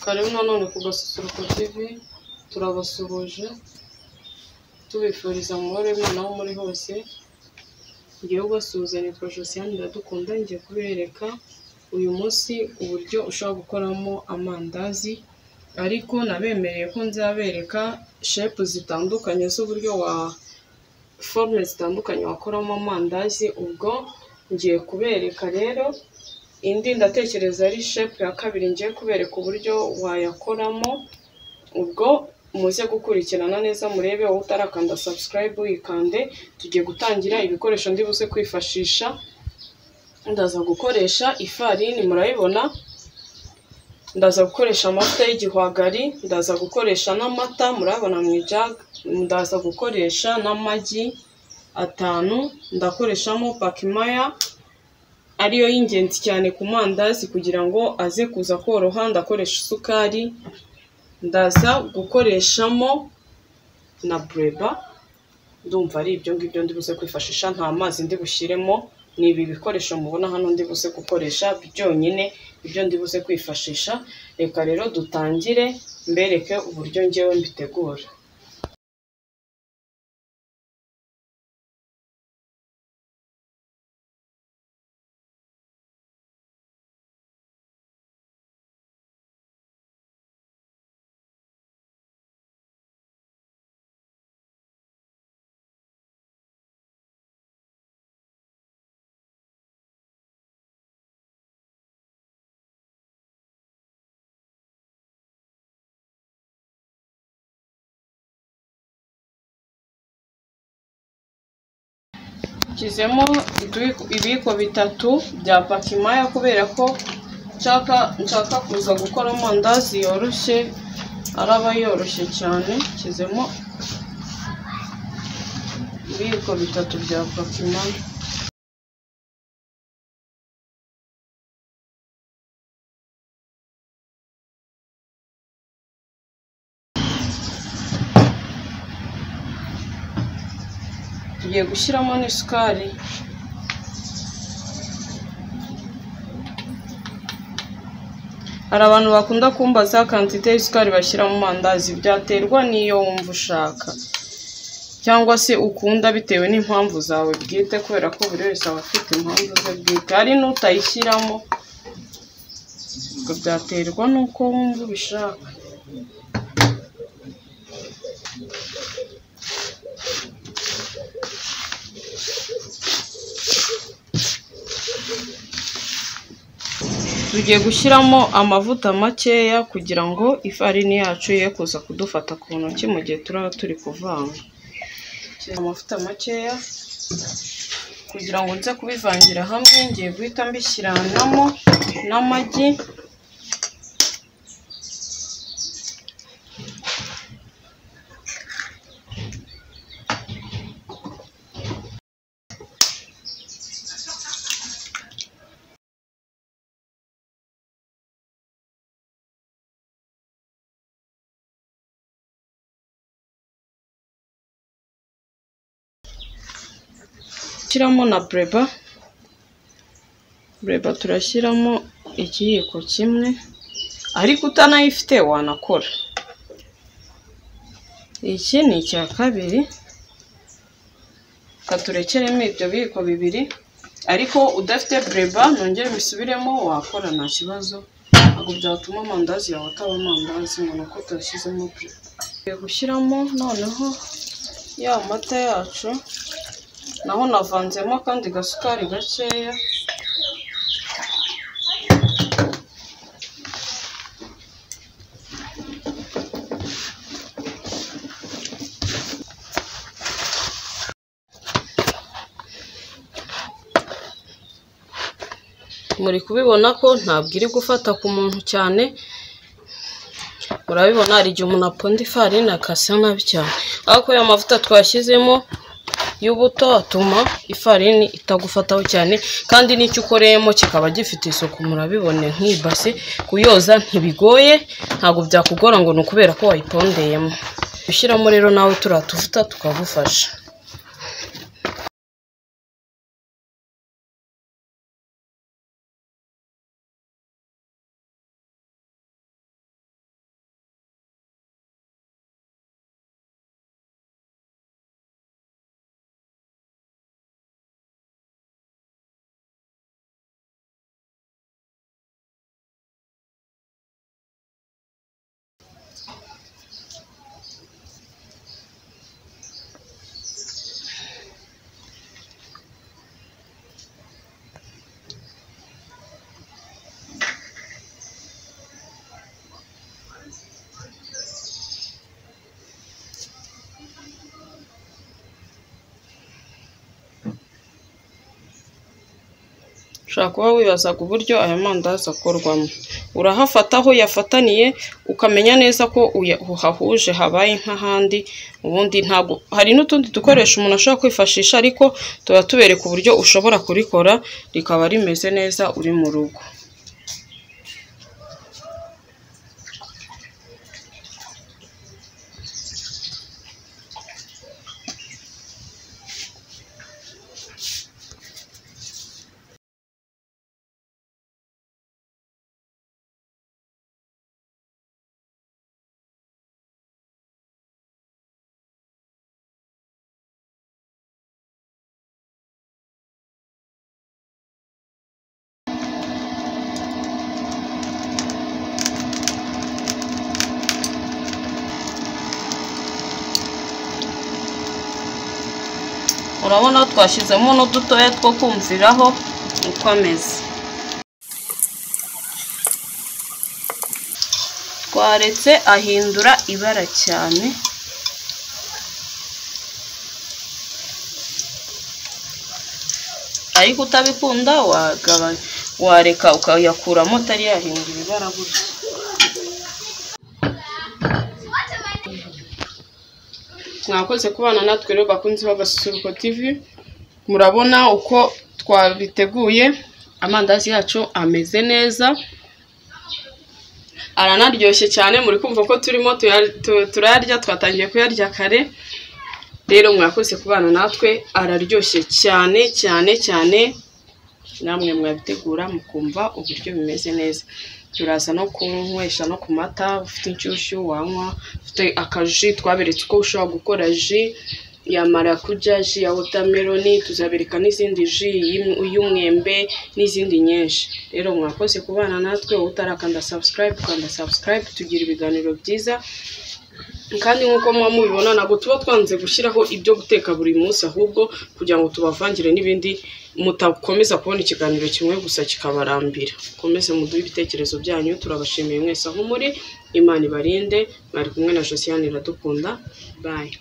karibu nanone ku gasusuruko tv turabasuhuje tubifuriza amahoro y'imana aho muri hose ngewe ubasuhuza nitwa josiane iradukunda ngiye kubereka uyu munsi uburyo ushobora gukoramo amandazi ariko nabemereye ko nzabereka shepu zitandukanye z'uburyo wa forume zitandukanye wakoramo amandazi ubwo ngiye kubereka rero indi ndatekereza ari shepu ya kabiri ngiye kubereka uburyo wayakoramo ubwo muze gukurikirana neza murebe wowe utarakanda subscribe uyikande tugiye gutangira ibikoresho ndi buze kwifashisha ndaza gukoresha ifarini murayibona ndaza gukoresha amavuta y'igihwagari ndaza gukoresha n'amata murabona mu ijaga ndaza gukoresha n'amagi atanu ndakoreshamo pakimaya ariyo y'ingenzi cyane ku mandazi kugira ngo aze kuza koroha ndakoresha isukari ndaza gukoreshamo na bureba ndumva ari ibyo ngibyo ndi buze kwifashisha nta mazi ndi bushyiremo ni ibi bikoresho mubona hano ndi buze gukoresha byonyine ibyo ndi buze kwifashisha reka rero dutangire mbereke uburyo ngewe mbitegura nshyizemo ibi- ibiyiko bitatu bya pakimaya kubera ko nshaka nshaka kuza gukora amandazi yoroshye araba yoroshye cyane nshyizemo ibiyiko bitatu bya pakimaya tugiye gushyiramo n'isukari hari abantu bakunda kumbaza kantite y'isukari bashyira mu mandazi byaterwa n'iyo wumva ushaka cyangwa se ukunda bitewe n'impamvu zawe bwite kubera ko buri wese aba afite impamvu ze bwite hari n'utayishyiramo ubwo byaterwa n'uko wumva ubishaka tugiye gushyiramo amavuta makeya kugira ngo ifarini yacu ye kuza kudufata ku ntoki mu gihe turaba turi kuvanga Shyira amavuta makeya kugira ngo nze kubivangira hamwe ngiye guhita mbishyiranamo n'amagi turashyiramo na bureba bureba turashyiramo ikiyiko kimwe ariko utanayifite wanakora iki ni icya kabiri katurekeremo ibyo biyiko bibiri ariko udafite bureba nongere mbisubiremo wakora nta kibazo ntabwo byatuma amandazi yawe ataba amandazi ngo ni uko utashyizemo bureba tugiye gushyiramo noneho ya mata yacu naho navanzemo akandi gasukari gakeya muri kubibona ko ntabwo iri gufata ku muntu cyane murabibona hari igihe umuntu aponda ifarini akasa nabi cyane ariko ya mavuta twashyizemo y'ubuto atuma ifarini itagufataho cyane kandi n'icyo ukoreyemo kikaba gifite isuku murabibone nk'ibase kuyoza ntibigoye ntabwo byakugora ngo ni ukubera ko wayipondeyemo ushyiramo rero nawe turiya tuvuta tukagufasha ushobora kuba wibazaga uburyo aya mandazi akorwamo urahafata aho uyafataniye ukamenya neza ko uya- uhahuje habaye nk'ahandi ubundi ntabwo hari n'utundi dukoresho umuntu ashobora kwifashisha ariko tuba tubereka uburyo ushobora kurikora rikaba rimeze neza uri mu rugo urabona twashyizemo n'udutoya two kumviraho uko ameze twaretse ahindura ibara cyane ariko utabikunda wagabanya wareka ukayakuramo atari yahindura ibara gutya mwakoze kubana natwe rero bakunze bagasusuruko tv murabona uko twabiteguye amandazi yacu ameze neza aranaryoshye cyane muri kumva ko turimo tuya- tu- turayarya twatangiye kuyarya kare rero mwakoze kubana natwe araryoshye cyane cyane cyane namwe mwabitegura mukumva uburyo bimeze neza turaza no kunywesha no ku mata ufite inshyushyu wanywa ufite akaji twaberetse uko ushobora gukora ji ya marakuja ji ya wotameroni tuzabereka n'izindi ji y'im- y'umwembe n'izindi nyinshi rero mwakoze kubana natwe utarakanda subscribe kanda subscribe tugira ibiganiro byiza kandi nk'uko muba mubibona ntabwo tuba twanze gushyiraho ibyo guteka buri munsi ahubwo kugira ngo tubavangire n'ibindi mutakomeza kubona ikiganiro kimwe gusa kikabarambira mukomeze muduhe ibitekerezo byanyu turabashimiye mwese aho muri imana ibarinde mwari kumwe na josiane iradukunda bayi